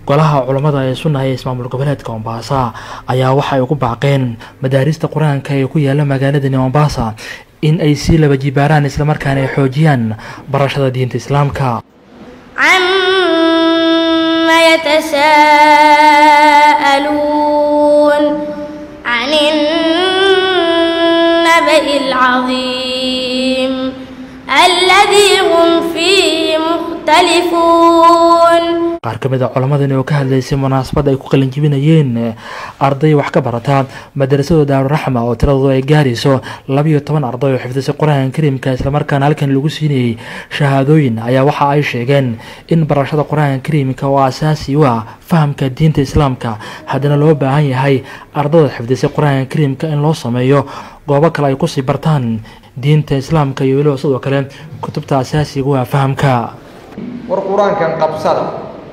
golaha culammada ee sunnaha ee ismaamul goboleedka mombasa ayaa waxa ay ugu baaqeen madaarista qur-aanka ee ku yaala magaaladani mombasa in ay sii laba jibaaraan islamarkaana ay xoojiyaan barashada diinta islaamka عما يتساءلون عن النبأ العظيم الذي هم فيه مختلفون qaar ka mid a culammadani oo ka hadlaysay munaasabad ay ku qalinjibinayeen arday wax ka barata madarasada daaruraxma oo tiradoodu ay gaarayso labiyo toban arday oo xifdisay qur-aanka kariimka islamarkaana halkan lagu siinayey shahaadooyin ayaa waxa ay sheegeen in barashada qur-aanka kariimka oo asaasi u ah fahamka diinta islaamka haddana loo baahan yahay ardayda xifdisay qur-aanka kariimka in loo sameeyo goobo kale ay kusii bartaan diinta islaamka iyo weliba sidoo kale kutubta asaasiga u ah fahamka war qur-aankan qabsada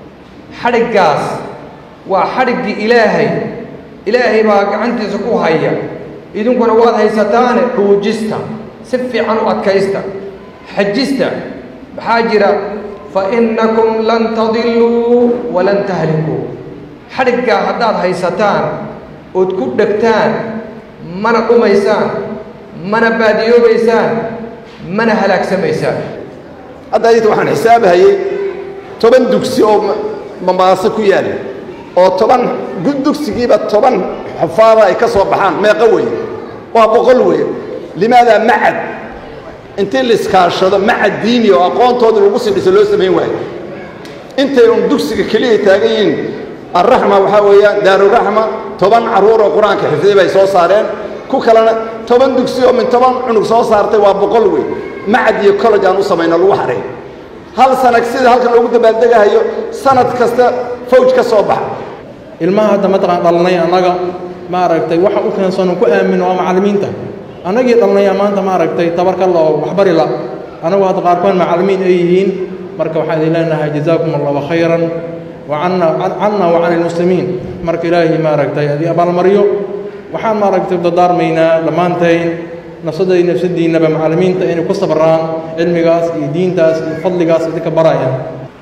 xadhiggaas waa xadhiggii ilaahay ilaahay baa gacantiisa ku haya idinkuna waad haysataane dhuujista si fiican u adkaysta xajista maxaa jira fa innakum lan tadilluu walan tahlikuu xadhiggaa haddaad haysataan ood ku dhegtaan mana dhumaysaan mana baadiyoobaysaan mana halaagsamaysaan hadda adinta waxaan xisaabahayey toban dugsi oo mamaaso ku yaalla oo toban dugsigiiba toban xufaada ay ka soo baxaan meeqo weeye waa boqol weeye limaadaa macad intii la iskaashado macad diini oo aqoontoodii lagu sii dhiso loo samayn waayo intay un dugsiga keliya taagan yihiin alraxma waxaa weeyaan daaruraxma toban carruur oo qur-aanka xifday bay soo saareen ku kalena toban dugsi oo min toban cunug soo saartay waa boqol wey macad iyo college aan u samayno lagu haray hal sanag sida halkan loogu dabaaldegahayo sanad kasta fawj ka soo baxa ilmaha hadda mataqaan dhalnay annaga maaragtay waxa u keensanoo ku aamino waa macallimiinta annagii dhalnaya maanta maaragtay tabarka loo waxbari la annagu hadda qaarkood macallimiin ay yihiin marka waxaan idin leenahay jazaakum allahu khayran wacanna canna wa can ilmuslimiin marka ilaahay maaragtay adii abaalmaryo waxaan maaragtay dadaarmaynaa dhammaantayn nafsadai nafsadiinnaba macallimiinta inay ku sabraan cilmigaas iyo diintaas iyo fadligaas idinka baraya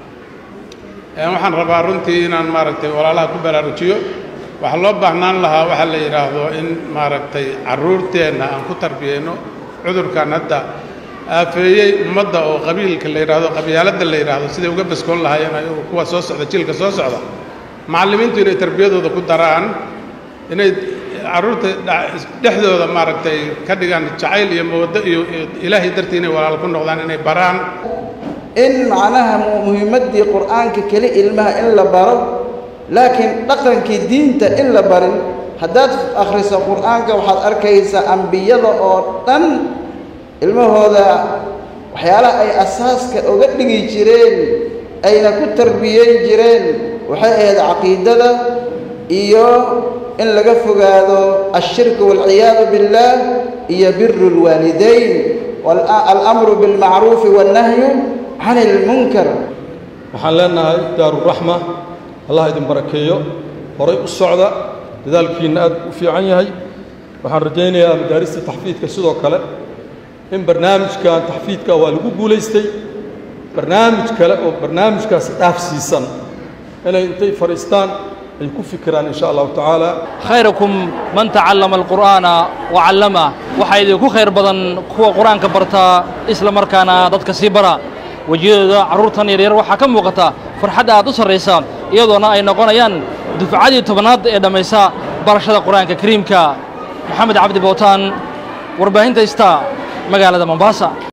waxaan rabaa runtii inaan maaragtay walaalaha ku baraarujiyo waxaa loo baahnaan lahaa waxaa la yidhaahdo in maaragtay carruurteenna aan ku tarbiyeyno cudurkan hadda aafeeyey ummadda oo qabiilka la yidhaahdo qabyaaladda la yidhaahdo siday uga baskoon lahaayeen ayagu kuwa soo socda jiilka soo socda macallimiintu inay tarbiyadooda ku daraan inay carruurta dhexdooda maaragtay ka dhigaan jacayl iyo mawaddo iyo ilaahay dartii inay walaal ku noqdaan inay baraan in macnaha muhiimaddii qur'aanka keli ilmaha in la baro laakiin dhaqankii diinta in la barin haddaad akhriso qur'aanka waxaad arkaysaa ambiyada oo dhan ilmahooda waxyaalaha ay asaaska uga dhigi jireen ayna ku tarbiyeyn jireen waxay ahayd caqiidada iyo in laga fogaado ashirku waalciyaadu biاllaah iyo biru اlwaalidayn alamru biاlmacruufi waاnnahyu can ilmunkar waxaan leenahay daaruraxma allah idin barakeeyo horay u socda dadaalkiinna aad u fiican yahay waxaan rajaynayaa madaarista taxfiidka sidoo kale in barnaamijkan taxfiidka waa lagu guulaystay barnaamij kale oo barnaamijkaas dhaafsiisan inay intay fadhiistaan ay ku fikiraan in sha allahu tacaala khayrakum man tacallama alqur'aana wa callama waxaa idinku khayr badan kuwa qur-aanka bartaa isla markaana dadka sii bara wejiyadooda carruurtan yaryar waxaa ka muuqata farxadda aad u sarraysa iyadoona ay noqonayaan dufcadii tobnaad ee dhammaysa barashada qur-aanka kariimka maxamed cabdi bootaan warbaahinta ista magaalada mombasa